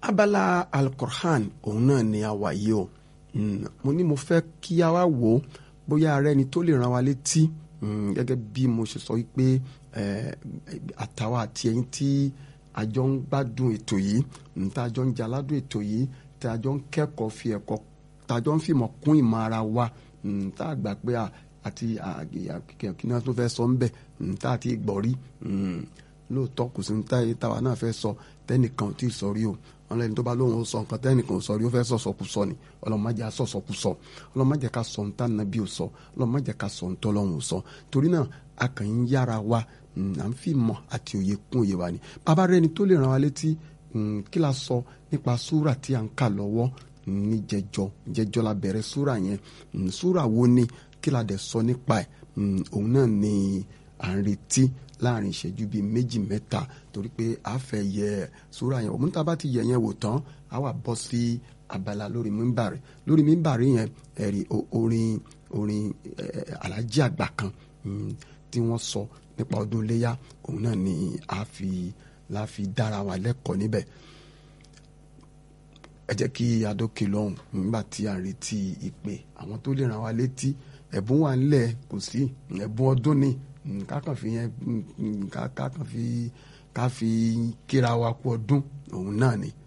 abala alukur'an òun náà ni a wà yìí o mo ní mo fẹ́ kí a wá wò ó bóyá ara ẹni tó lè ràn wá létí gẹ́gẹ́ bí mo ṣe sọ wípé àtàwọn àti ẹ̀yin tí a jọ ń gbádùn ètò yìí tá a jọ ń jẹ aládùn ètò yìí tá a jọ ń kẹ́kọ̀ọ́ fi ẹ̀kọ́ tá a jọ ń fìmọ̀ kún ìmọ̀ ara wa tá a gbà pé àti kí ni wọ́n tún fẹ́ sọ ń bẹ̀ tá a ti gbọ́ rí lóòótọ́ kò sí ní táwa náà fẹ́ sọ tẹ́nìkan ò tí ì sọ rí o wọn lẹni tó bá lóun ó sọ nǹkan tẹ́nìkan ò sọ rí ó fẹ́ sọ̀sọ̀kùsọ ni ọlọ́mọdé asọ̀sọ̀kùsọ ọlọ́mọdé ká sọ ní tànàbí ò sọ ọlọ́mọdé ká sọ ní tọ́lọ́hún ò sọ torí náà a kàn ń yára wa à ń fi mọ̀ àti òye kún òye wa ni bàbá rẹ ni tó lè ràn wá létí kí la sọ nípa súrà tí a ń kà lọ́wọ́ ní jẹjọ jẹjọ la bẹ̀rẹ̀ súrà yẹn súrà wo ni kí la dẹ̀ sọ nípa ẹ̀ òun náà ni à ń retí láàrin ìṣẹ́jú bíi méjì mẹ́ta torí pé a fẹ́ yẹ súrà yẹn òun tá a bá ti yẹ yẹn wò tán a wà bọ́ sí abala lórí mímbàrí lórí mímbàrí yẹn ẹ̀rí orin orin alájí àgbà kan tí wọ́n sọ nípa ọdún iléyà òun náà ni a fi la fi dára wa lẹ́kọ̀ọ́ níbẹ̀ ẹ jẹ́ kí adókè lọ́hùn nígbà tí a retí ìpè àwọn tó lè ràn wá létí ẹ̀bùn wà ńlẹ̀ kò sí ẹ̀bùn ọdún ni kákan fi yẹn kákan fi ká fi kíra wa kú ọdún òun náà ni